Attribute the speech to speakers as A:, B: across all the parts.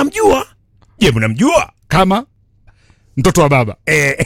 A: mnamjua je mnamjua
B: kama mtoto wa baba
A: eh,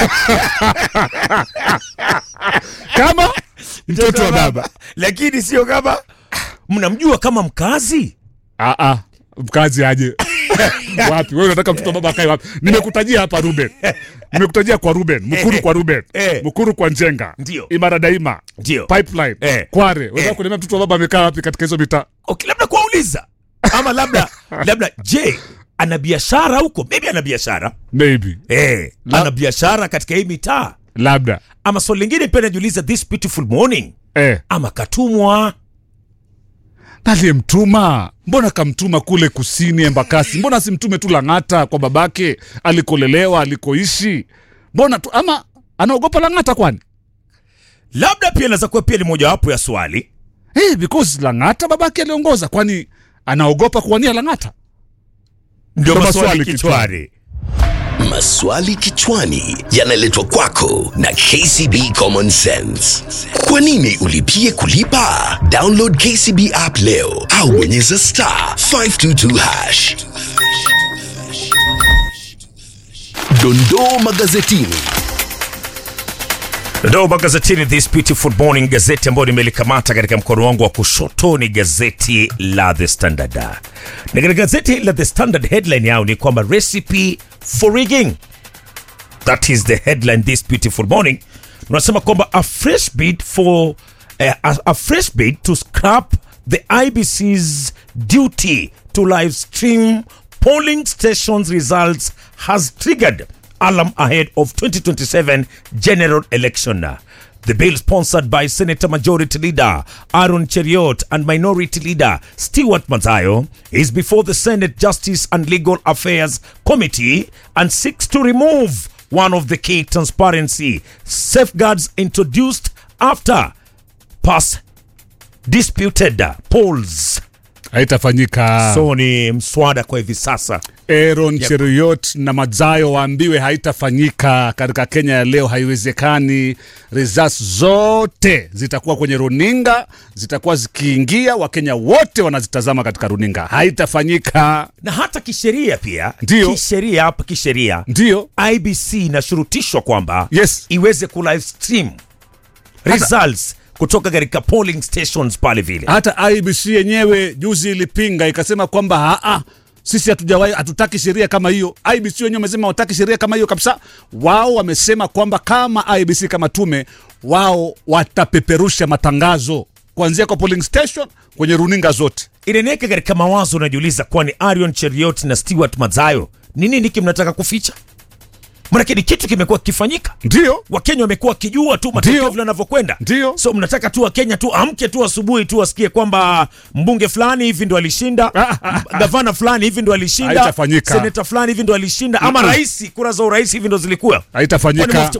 B: kama mtoto wa baba
A: lakini sio kama mnamjua kama mkazi
B: Ah, ah, mkazi aje wapi wewe unataka mtoto wa baba akae wapi nimekutajia hapa ruben nimekutajia kwa ruben mkuru kwa ruben
A: Eh.
B: mkuru kwa njenga
A: Ndio.
B: imara daima
A: ndio
B: pipeline
A: Eh.
B: kware unataka
A: Eh.
B: kuniambia mtoto wa baba amekaa wapi katika hizo mitaa
A: okay, labda kuwauliza ama labda labda je ana biashara huko maybe ana biashara
B: maybe
A: eh,
B: La-
A: ana biashara katika hii mitaa
B: labda
A: ama swali lingine pia najiuliza this beautiful morning
B: eh.
A: ama katumwa
B: aliyemtuma mbona kamtuma kule kusini embakasi mbona simtume tu lang'ata kwa babake alikolelewa alikoishi mbona tu ama anaogopa lang'ata kwani
A: labda pia inaweza kuwa pia ni mojawapo ya swali
B: hey, because lang'ata babake aliongoza kwani anaogopa kuwania lang'ata
A: ndio
B: Ndo
A: maswali
B: maswali
A: kichwani
C: Maswali kichwani yanaletwa kwako na KCB Common Sense. Kwa nini ulipie kulipa? Download KCB app leo au bonyeza star 522 hash. Dondoo magazetini.
A: Ndo magazetini this beautiful morning, gazeti ambayo nimelikamata katika mkono wangu wa kushoto ni gazeti la The Standard, na katika gazeti la The Standard headline yao ni kwamba recipe for rigging, that is the headline this beautiful morning. Unasema kwamba a fresh bid for eh, a, a fresh bid to scrap the IBC's duty to live stream polling stations results has triggered alarm ahead of 2027 general election. The bill, sponsored by Senator Majority Leader Aaron Cheriot and Minority Leader Stewart Mazayo, is before the Senate Justice and Legal Affairs Committee and seeks to remove one of the key transparency safeguards introduced after past disputed polls.
B: haitafanyika
A: So ni mswada kwa hivi sasa.
B: Aaron Cheruiyot na Mazayo waambiwe haitafanyika katika Kenya ya leo, haiwezekani. Results zote zitakuwa kwenye runinga, zitakuwa zikiingia, Wakenya wote wanazitazama katika runinga. Haitafanyika,
A: na hata kisheria pia
B: Ndio.
A: kisheria hapa kisheria
B: ndio
A: ibc inashurutishwa kwamba
B: Yes.
A: iweze ku live stream results kutoka katika polling stations pale vile
B: hata IBC yenyewe juzi ilipinga ikasema kwamba haa, sisi hatujawahi hatutaki sheria kama hiyo. IBC wenyewe wamesema hawataki sheria kama hiyo kabisa. Wao wamesema kwamba kama IBC kama tume, wao watapeperusha matangazo kuanzia kwa polling station kwenye runinga zote.
A: inaniweka katika mawazo unajiuliza kwani arion cheriot na stewart mazayo ni nini hiki mnataka kuficha manake ni kitu kimekuwa kikifanyika
B: Ndio,
A: wakenya wamekuwa wakijua tu matokeo
B: Ndio.
A: vile yanavyokwenda
B: Ndio.
A: so mnataka tu wakenya tu amke tu asubuhi tu wasikie kwamba mbunge fulani hivi ndo alishinda m- gavana fulani hivi ndo alishinda
B: Haitafanyika.
A: seneta fulani hivi ndo alishinda ama rais kura za urais hivi ndo zilikuwa
B: haitafanyika.
A: Kwani